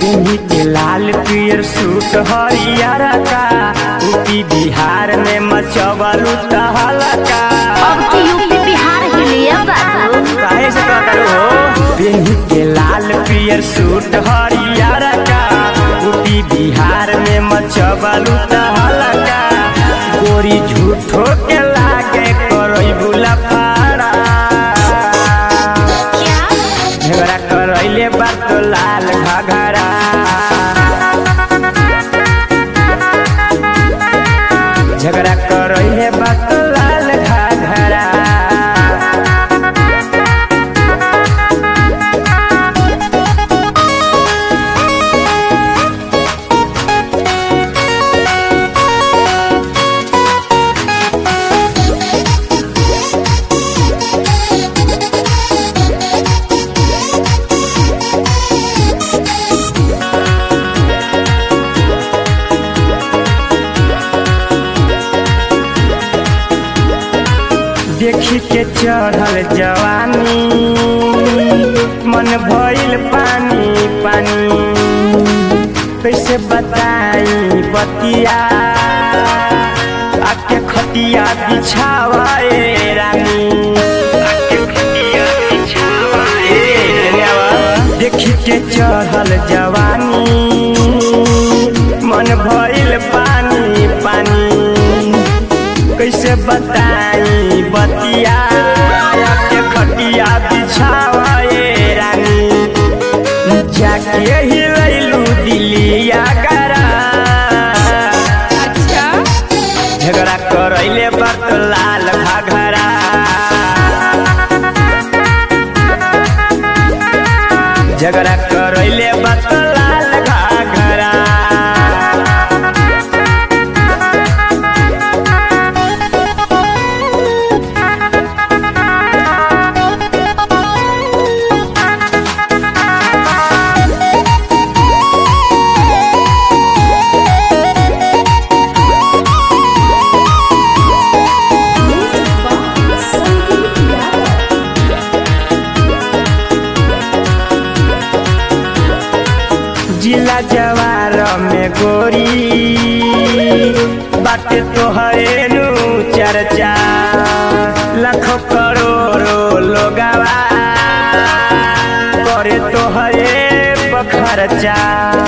पिन्ही के लाल पियर सूट हरियर का यूपी बिहार में मचवलू तहलका अब तो यूपी बिहार हिलिया बाबू काहे से कहता हो पिन्ही के लाल पियर सूट हरियर का यूपी बिहार में मचवलू तहलका गोरी झूठो के लागे करई बुला फाड़ा क्या झगड़ा करैले बात तो लाल घाघरा झगड़ा करैले बात तो लाल घाघरा देखी के चढ़ल जवानी मन भइल पानी पानी कैसे बताई बतिया आके खटिया बिछावाए रानी आके खटिया बिछावाए देखी के चढ़ल जवानी मन भइल पानी पानी कैसे बताई बतिया के खटिया बिछावाए रानी जाके ही लैलू दिलिया करा अच्छा झगड़ा करैले बत लाल घाघरा झगड़ा करैले बत लाल घाघरा जिला जवार में गोरी बाटे तोहरे नु चर्चा लाखों करोड़ों लोगवा करे तोहरे बखरचा